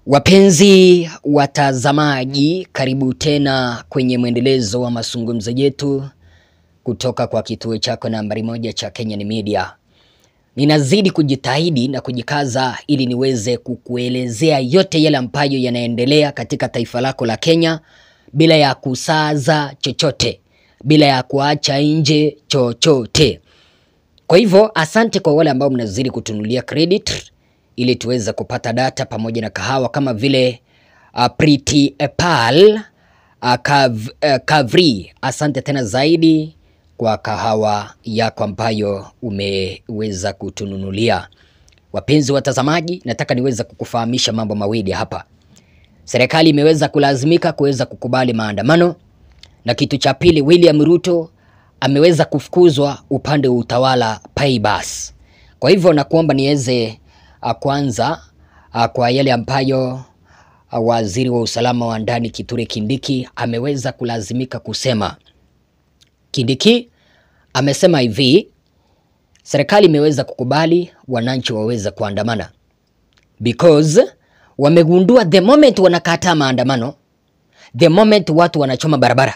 Wapenzi watazamaji, karibu tena kwenye mwendelezo wa mazungumzo yetu kutoka kwa kituo chako nambari moja cha Kenyan Media. Ninazidi kujitahidi na kujikaza ili niweze kukuelezea yote yale ambayo yanaendelea katika taifa lako la Kenya bila ya kusaza chochote, bila ya kuacha nje chochote. Kwa hivyo asante kwa wale ambao mnazidi kutunulia credit ili tuweze kupata data pamoja na kahawa kama vile uh, Pretty Pal uh, Kav, uh, Kavri. Asante tena zaidi kwa kahawa yako ambayo umeweza kutununulia. Wapenzi watazamaji, nataka niweze kukufahamisha mambo mawili hapa. Serikali imeweza kulazimika kuweza kukubali maandamano, na kitu cha pili, William Ruto ameweza kufukuzwa upande wa utawala Paibas. Kwa hivyo nakuomba niweze uh, kwanza uh, kwa yale ambayo uh, waziri wa usalama wa ndani Kithure Kindiki ameweza kulazimika kusema. Kindiki amesema hivi, serikali imeweza kukubali wananchi waweze kuandamana because wamegundua the moment wanakataa maandamano, the moment watu wanachoma barabara.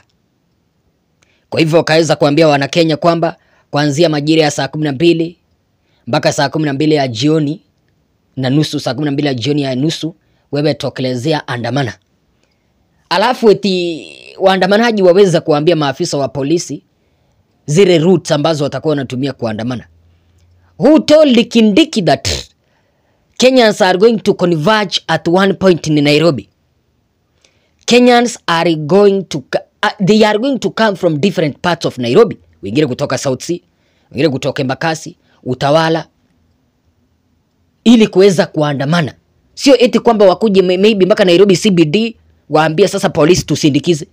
Kwa hivyo wakaweza kuambia Wanakenya kwamba kuanzia majira ya saa kumi na mbili mpaka saa kumi na mbili ya jioni na nusu, saa kumi na mbili ya jioni ya nusu, wewe tokelezea andamana. Alafu eti waandamanaji waweza kuambia maafisa wa polisi zile routes ambazo watakuwa wanatumia kuandamana. Who told Kindiki that Kenyans are going to converge at one point in Nairobi? Kenyans are going to uh, they are going to come from different parts of Nairobi, wengine kutoka South Sea, wengine kutoka Embakasi, Utawala, ili kuweza kuandamana. Sio eti kwamba wakuje may- maybe mpaka Nairobi CBD waambie sasa polisi tusindikize.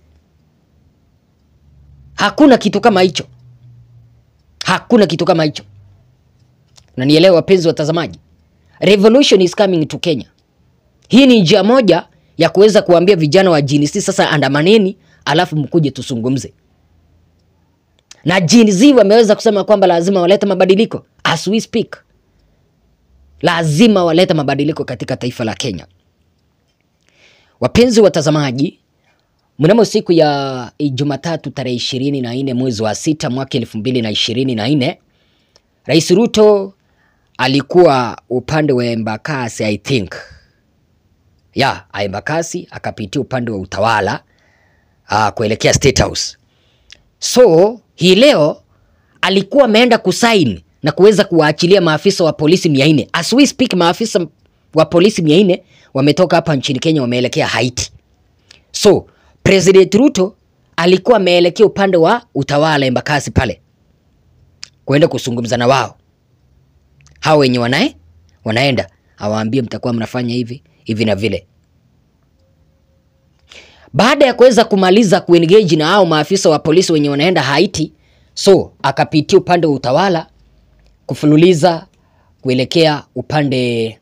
Hakuna kitu kama hicho, hakuna kitu kama hicho. Na nielewe wapenzi watazamaji, revolution is coming to Kenya. Hii ni njia moja ya kuweza kuambia vijana wa Gen Z sasa andamaneni, alafu mkuje tuzungumze. Na Gen Z wameweza kusema kwamba lazima walete mabadiliko as we speak, lazima walete mabadiliko katika taifa la Kenya. Wapenzi watazamaji, mnamo siku ya Jumatatu tarehe ishirini na nne mwezi wa sita mwaka elfu mbili na ishirini na nne Rais Ruto alikuwa upande wa Embakasi I think ya Embakasi akapitia upande wa utawala uh, kuelekea State House. So hii leo alikuwa ameenda kusaini na kuweza kuwaachilia maafisa wa polisi mia nne. As we speak, maafisa wa polisi mia nne wametoka hapa nchini Kenya wameelekea Haiti. So President Ruto alikuwa ameelekea upande wa utawala Embakasi pale kuenda kuzungumza na wao hao wenye wanae wanaenda awaambie mtakuwa mnafanya hivi hivi na vile. Baada ya kuweza kumaliza kuengage na hao maafisa wa polisi wenye wanaenda Haiti, so akapitia upande wa utawala kufululiza kuelekea upande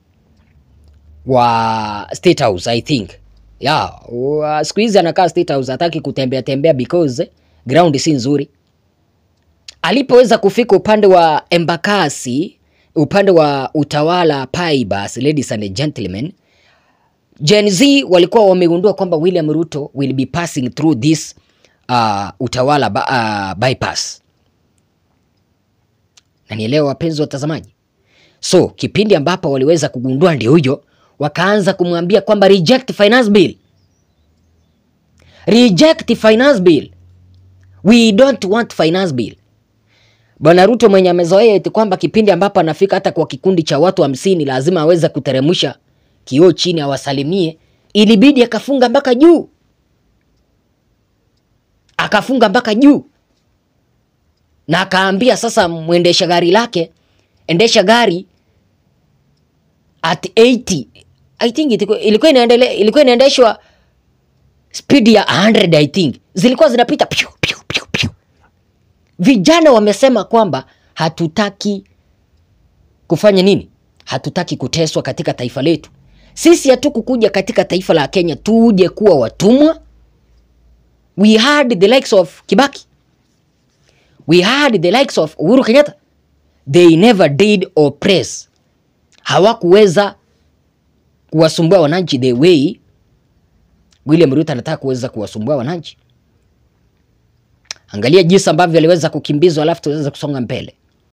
wa State House I think. Yeah, wa- siku hizi anakaa State House hataki kutembea tembea because ground si nzuri. Alipoweza kufika upande wa Embakasi, upande wa utawala Paibas, ladies and gentlemen, Gen Z walikuwa wamegundua kwamba William Ruto will be passing through this uh, utawala ba, uh, bypass. Na nielewa wapenzi watazamaji. So kipindi ambapo waliweza kugundua ndio huyo, wakaanza kumwambia kwamba reject finance bill, reject finance bill, we don't want finance bill. Bwana Ruto mwenye amezoea eti kwamba kipindi ambapo anafika hata kwa kikundi cha watu hamsini lazima aweze kuteremsha kioo chini awasalimie, ilibidi akafunga mpaka juu, akafunga mpaka juu, na akaambia sasa mwendesha gari lake, endesha gari at 80 I think ilikuwa ilikuwa inaendelea ilikuwa inaendeshwa speed ya 100 I think, zilikuwa zinapita piu, piu, piu, piu. Vijana wamesema kwamba hatutaki kufanya nini? Hatutaki kuteswa katika taifa letu. Sisi hatukukuja katika taifa la Kenya tuje kuwa watumwa. We had the likes of Kibaki. We had the likes of Uhuru Kenyatta. They never did oppress. Hawakuweza kuwasumbua wananchi the way William Ruto anataka kuweza kuwasumbua wananchi. Angalia jinsi ambavyo aliweza kukimbizwa, alafu tuweza kusonga mbele.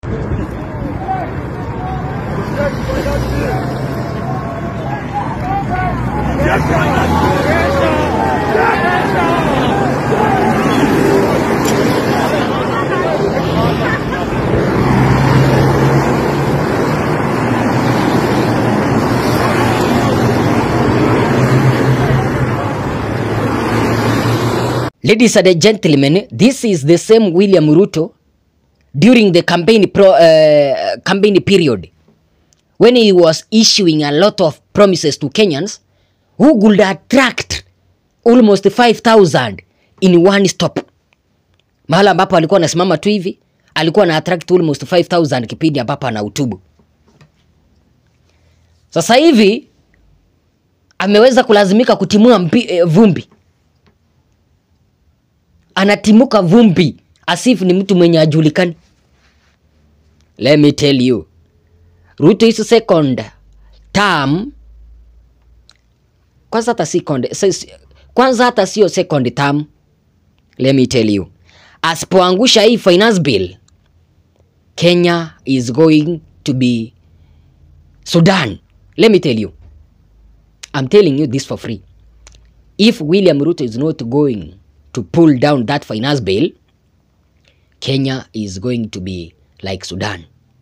Ladies and gentlemen, this is the same William Ruto during the campaign pro, uh, campaign period when he was issuing a lot of promises to Kenyans who could attract almost 5000 in one stop. Mahala ambapo alikuwa anasimama tu hivi alikuwa na attract almost 5000 kipindi ambapo anahutubu. Sasa hivi ameweza kulazimika kutimua mpi, eh, vumbi anatimuka vumbi asifu ni mtu mwenye ajulikani. Let me tell you, Ruto is second term. Kwanza hata si second, si- kwanza hata sio second term. Let me tell you, asipoangusha hii finance bill, Kenya is going to be Sudan. Let me tell you, I'm telling you this for free. If William Ruto is not going to pull down that finance bill, Kenya is going to be like Sudan.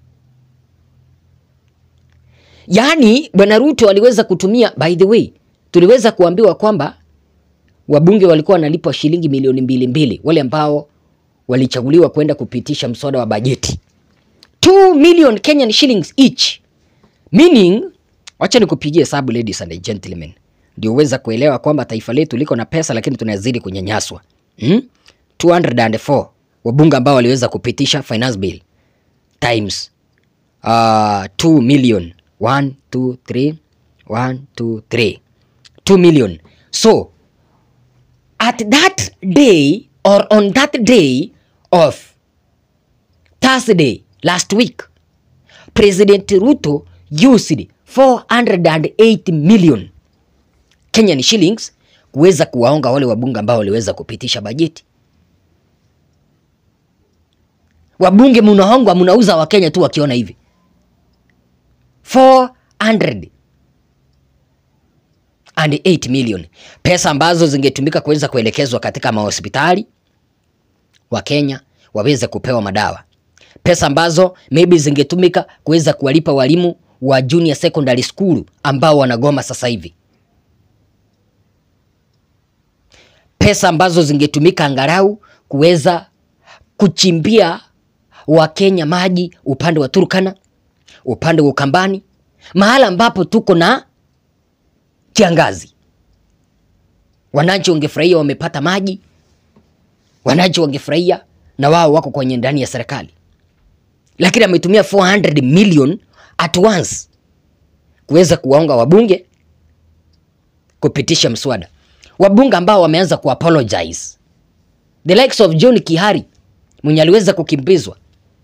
Yaani bwana Ruto aliweza kutumia, by the way, tuliweza kuambiwa kwamba wabunge walikuwa wanalipwa shilingi milioni mbili mbili, wale ambao walichaguliwa kwenda kupitisha mswada wa bajeti 2 million Kenyan shillings each meaning, wacha nikupigie hesabu ladies and gentlemen, ndio uweza kuelewa kwamba taifa letu liko na pesa lakini tunazidi kunyanyaswa. Hmm? 204 wabunge ambao waliweza kupitisha finance bill times uh, 2 million 1 2 3 1 2 3 2 million so at that day or on that day of Thursday last week President Ruto used 408 million Kenyan shillings kuweza kuwaonga wale wabunge ambao waliweza kupitisha bajeti. Wabunge mnaongwa, mnauza Wakenya tu wakiona hivi 408 million, pesa ambazo zingetumika kuweza kuelekezwa katika mahospitali wa Kenya waweze kupewa madawa, pesa ambazo maybe zingetumika kuweza kuwalipa walimu wa junior secondary school ambao wanagoma sasa hivi, pesa ambazo zingetumika angalau kuweza kuchimbia Wakenya maji upande wa Turkana, upande wa Ukambani, mahala ambapo tuko na kiangazi. Wananchi wangefurahia wamepata maji, wananchi wangefurahia na wao wako kwenye ndani ya serikali, lakini ametumia 400 million at once kuweza kuwaonga wabunge kupitisha mswada, wabunge ambao wameanza kuapologize the likes of John Kihari mwenye aliweza kukimbizwa.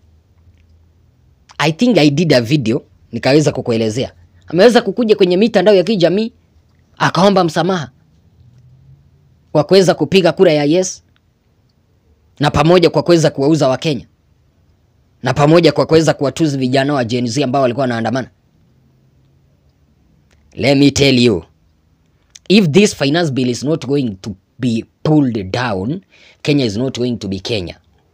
I think I did a video nikaweza kukuelezea, ameweza kukuja kwenye mitandao ya kijamii akaomba msamaha kwa kuweza kupiga kura ya yes, na pamoja kwa kuweza kuwauza Wakenya, na pamoja kwa kuweza kuwatuzi vijana wa Gen Z ambao walikuwa wanaandamana. Let me tell you if this finance bill is not going to be pulled down, Kenya is not going to be Kenya.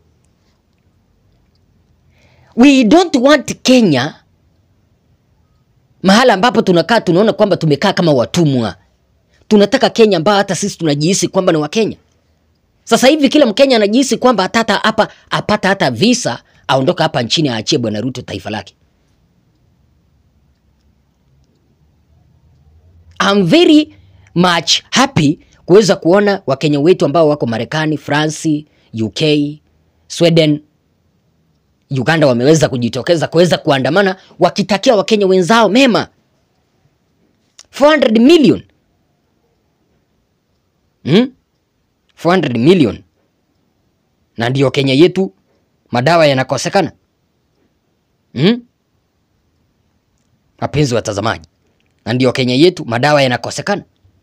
We don't want Kenya mahala ambapo tunakaa tunaona kwamba tumekaa kama watumwa. Tunataka Kenya ambayo hata sisi tunajihisi kwamba ni Wakenya. Sasa hivi kila Mkenya anajihisi kwamba hata hapa apata hata visa aondoka hapa nchini aachie Bwana Ruto taifa lake. I'm very much happy kuweza kuona Wakenya wetu ambao wako Marekani, France, UK, Sweden, Uganda wameweza kujitokeza kuweza kuandamana wakitakia Wakenya wenzao mema. 400 million. Hmm? 400 million. Na ndio Kenya yetu madawa yanakosekana. Hmm? Wapenzi watazamaji, na ndio Kenya yetu madawa yanakosekana.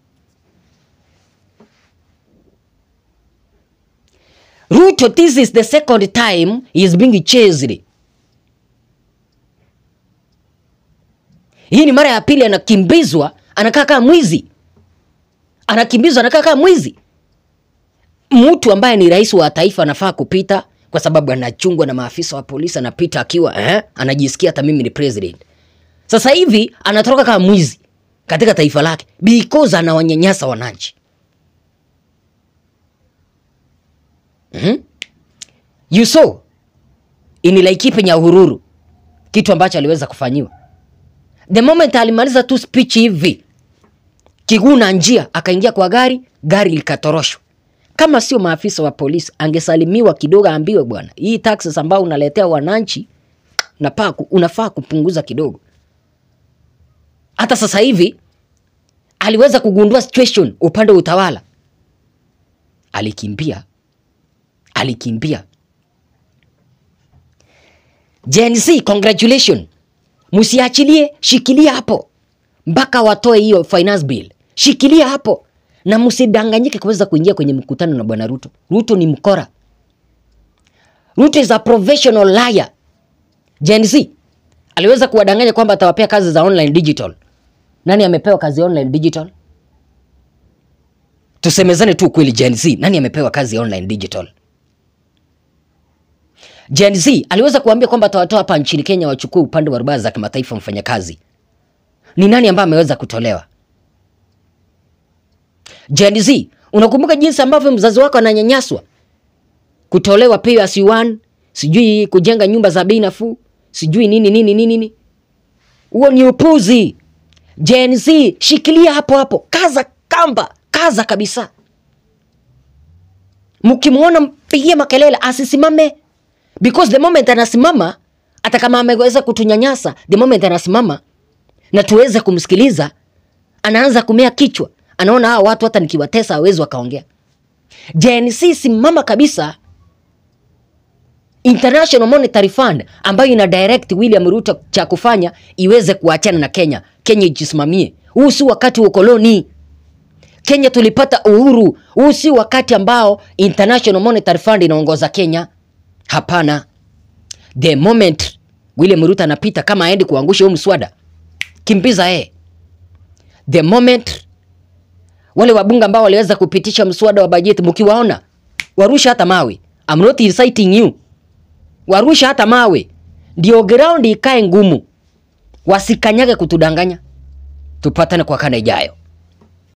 Ruto, this is the second time he is being chased. Hii ni mara ya pili anakimbizwa, anakaa kama mwizi, anakimbizwa, anakaa kama mwizi. Mtu ambaye ni rais wa taifa anafaa kupita kwa sababu anachungwa na maafisa wa polisi, anapita akiwa eh, anajisikia hata mimi ni president. Sasa hivi anatoroka kama mwizi katika taifa lake because anawanyanyasa wananchi. Mhm. You saw in Laikipia Nyahururu kitu ambacho aliweza kufanyiwa. The moment alimaliza tu speech hivi, kiguna njia akaingia kwa gari, gari likatoroshwa. Kama sio maafisa wa polisi, angesalimiwa kidogo, aambiwe bwana, hii taxes ambayo unaletea wananchi unafaa ku- unafaa kupunguza kidogo. Hata sasa hivi aliweza kugundua situation upande wa utawala, alikimbia alikimbia. Gen Z, congratulation, msiachilie, shikilia hapo mpaka watoe hiyo finance bill, shikilia hapo na msidanganyike kuweza kuingia kwenye mkutano na bwana Ruto. Ruto ni mkora. Ruto is a professional liar. Gen Z aliweza kuwadanganya kwamba atawapea kazi za online digital. Nani amepewa kazi ya online digital? Tusemezane tu kweli, Gen Z, nani amepewa kazi ya online digital? Gen Z aliweza kuambia kwamba atawatoa hapa nchini Kenya wachukue upande wa rubaa za kimataifa mfanyakazi. Ni nani ambaye ameweza kutolewa? Gen Z, unakumbuka jinsi ambavyo mzazi wako ananyanyaswa, kutolewa pay as you earn, sijui kujenga nyumba za bei nafuu, sijui nini nini nini nini. Huo ni upuzi. Gen Z, shikilia hapo hapo, kaza kamba, kaza kabisa. Mkimwona mpigie makelele, asisimame because the moment anasimama, hata kama ameweza kutunyanyasa, the moment anasimama na tuweze kumsikiliza, anaanza kumea kichwa, anaona hawa watu hata nikiwatesa hawezi wakaongea. Gen Z, simama kabisa. International Monetary Fund ambayo ina direct William Ruto cha kufanya iweze kuachana na Kenya. Kenya ijisimamie. Huu si wakati wa ukoloni. Kenya tulipata uhuru. Huu si wakati ambao International Monetary Fund inaongoza Kenya. Hapana. The moment William Ruto anapita kama aendi kuangusha huu mswada, kimbiza yeye. The moment wale wabunge ambao waliweza kupitisha mswada wa bajeti, mkiwaona warusha hata mawe. I'm not inciting you. Warusha hata mawe, ndio ground ikae ngumu, wasikanyage kutudanganya. Tupatane kwa kanda ijayo.